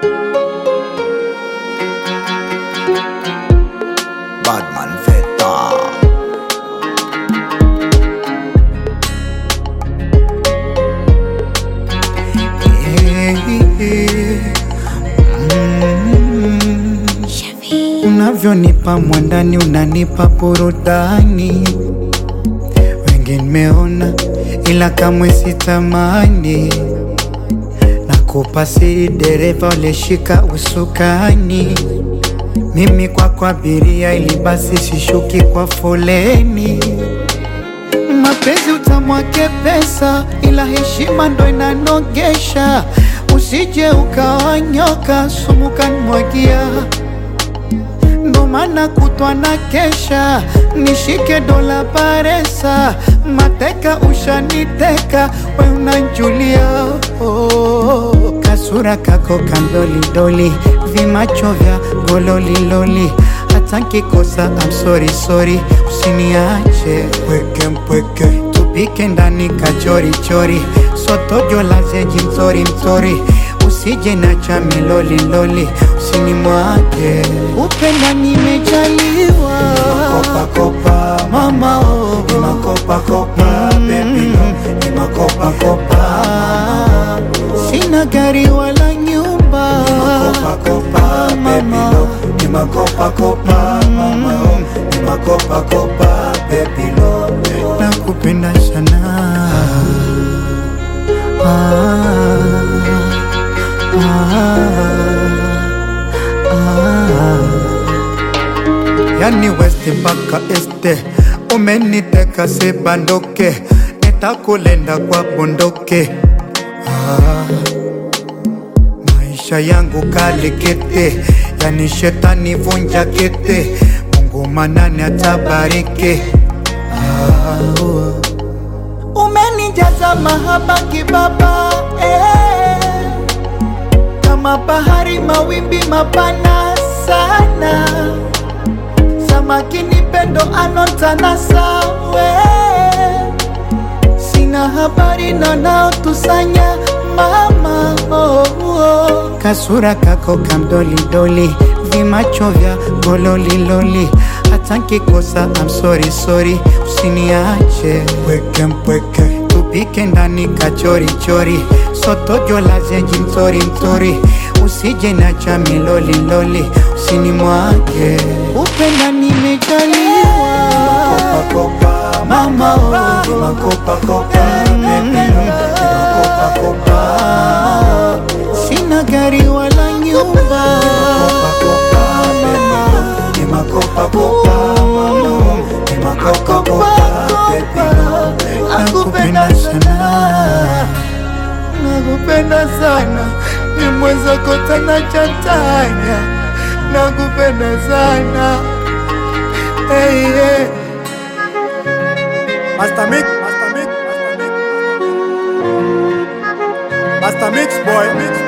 Badman Veta. Unavyonipa mwandani, unanipa burudani. Wengi nimeona, ila kamwe sitamani. Nakupa siri, dereva ulishika usukani. Mimi kwako abiria, ili basi sishuki kwa foleni. Mapenzi utamwake pesa, ila heshima ndo inanogesha. Usije ukawanyoka, sumu kanimwagia ndo maana kutwa na kesha, nishike dola paresa, mateka ushaniteka, we unanjulia oh. Kasura kako kandolidoli, vimacho vya gololiloli, hata nkikosa I'm sorry sorry, usiniache pweke mpweke, tupike ndani kachorichori, sotojo la zeji mtori mtori usije nacha miloliloli, usinimwage upenda, nimejaliwa Kopa kopa mama oh. ni makopa kopa baby no ni makopa kopa Ah, sina gari wala nyumba kopa kopa baby no ni makopa kopa mama oh ni makopa kopa baby no nakupenda sana ah, ah, ah. Yani west mpaka este umeniteka sibandoke, nitakulenda kwa bundoke ah. Maisha yangu kalikete, yani shetani vunja kete, Mungu manani atabariki ah, oh. Umenijaza mahaba kibaba eh. Kama bahari mawimbi mapana sana Samaki ni pendo anotana sawe Sina habari na naotusanya mama oh, oh. Kasura kako kamdolidoli vimacho vya gololiloli hata nkikosa I'm sorry sorry usiniache pweke mpweke tupike ndani kachorichori sotojo la zeji mtori mtori usije nacha miloliloli usinimwage upenda nimejaliwa kopa kopa mama oh. ni makopa kopa baby no ni makopa kopa sina gari wala nyumba kopa kopa baby no ni makopa kopa mama oh ni makopa kopa baby no nakupenda sana nakupenda sana ni mwenzako tena chatanya nakupenda sana hey, hey. Master Mix, Master Mix, Master Mix, Master Mix boy, Mix